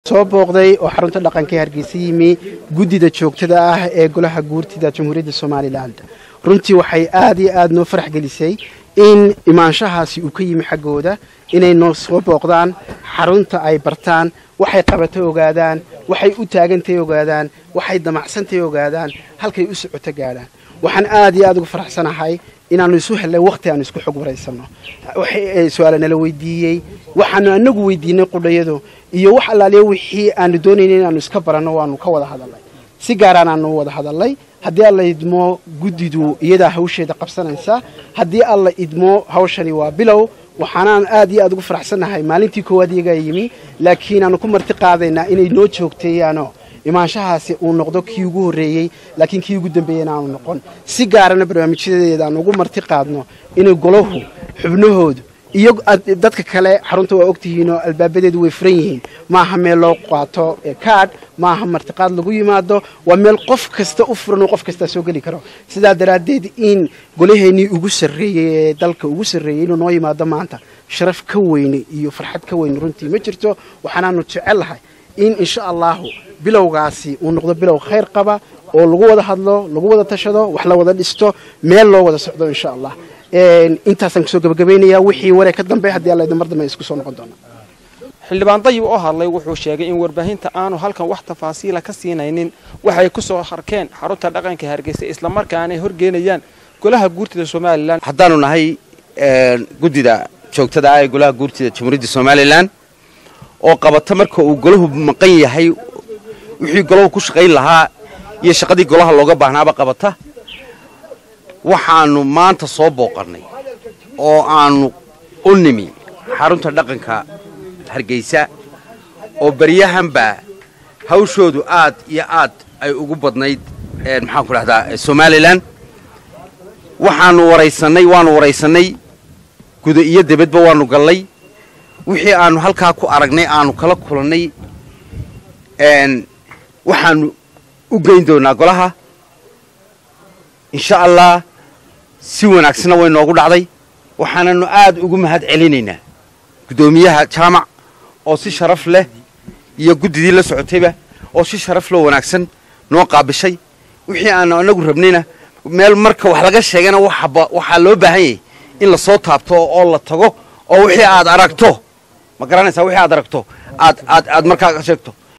soo booqday oo xarunta dhaqanka ee hargeysa yimi guddida joogtada ah ee golaha guurtida jamhuuriyadda somalilan runtii waxay aad iyo aad noo farax gelisay in imaanshahaasi uu ka yimi xaggooda inay noo soo booqdaan xarunta ay bartaan waxay qabatay ogaadaan waxay u taagantay ogaadaan waxay damacsantay ogaadaan halkay u socoto gaadhaan waxaan aad iyo aad uga faraxsanahay inaannu isu hellay wakhti aanu isku xog waraysanno su-aala nala weydiiyey waxaanu anagu weydiinay qudhayadu iyo wax allaaliya wixii aanu doonaynay inaanu iska baranno waanu ka wada hadalnay si gaaraan aanu wada hadalnay haddii alla idmo guddidu iyadaa hawsheeda qabsanaysa haddii alla idmo hawshani waa bilow waxaanaan aad iyo aad ugu faraxsannahay maalintii koowaad iyagaa yimi laakiin aanu ku marti qaadaynaa inay noo joogteeyaano imaanshahaasi uu noqdo kii ugu horreeyey laakiin kii ugu dambeeyeyna aanu noqon si gaarana barnaamijyadeeda aan ugu marti qaadno inay golahu xubnahoodu iyo dadka kale xarunta waa ogtihiinoo albaabadeedu way furan yihiin maaha meel loo qaato kaadh maaha martiqaad lagu yimaado waa meel qof kasta u furan oo qof kastaa soo geli karo sidaa daraaddeed in golaheennii ugu sarreeyey ee dalka ugu sarreeyey inuu noo yimaado maanta sharaf ka weyne iyo farxad ka weyne runtii ma jirto waxaanaanu jecellahay in insha allahu bilowgaasi uu noqdo bilow khayr qaba oo lagu wada hadlo lagu wada tashado wax la wada dhisto meel loo wada socdo insha allah intaasaan kusoo gabagabaynayaa wixii waree ka dambe haddii alla idin mar dambe isku soo noqon doona xildhibaan dayib oo hadlay wuxuu sheegay in warbaahinta aanu halkan wax tafaasiila ka siinaynin waxay ku soo harkeen xarunta dhaqanka hargeysa islamarkaana ay horgeenayaan golaha guurtida somalilan haddaanu nahay guddida joogtada ah ee golaha guurtida jamhuuriyadda somalilan oo qabata marka uu golahu maqan yahay wixii golahu ku shaqayn lahaa iyo shaqadii golaha looga baahnaaba qabata waxaannu maanta soo booqannay oo aannu u nimi xarunta dhaqanka hargeysa oo baryahanba hawshoodu aad iyo aad ay ugu badnayd maxaanku dhahdaa somalilan waxaannu waraysannay waannu waraysannay guda iyo debadba waannu gallay wixii aannu halkaa ku aragnay aannu kala kulannay waxaannu u geyn doonaa golaha insha allah si wanaagsanna way noogu dhacday waxaananu aad ugu mahad celinaynaa guddoomiyaha jaamac oo si sharaf leh iyo guddidii la socotayba oo si sharaf loo wanaagsan noo qaabishay wixii aanu anagu rabnayna meel marka wax laga sheegana waxaa loo baahan yahay in lasoo taabto oo la tago oo wixii aad aragto ma garanaysaa wixii aad aragto aad aad aad markaa ka sheegto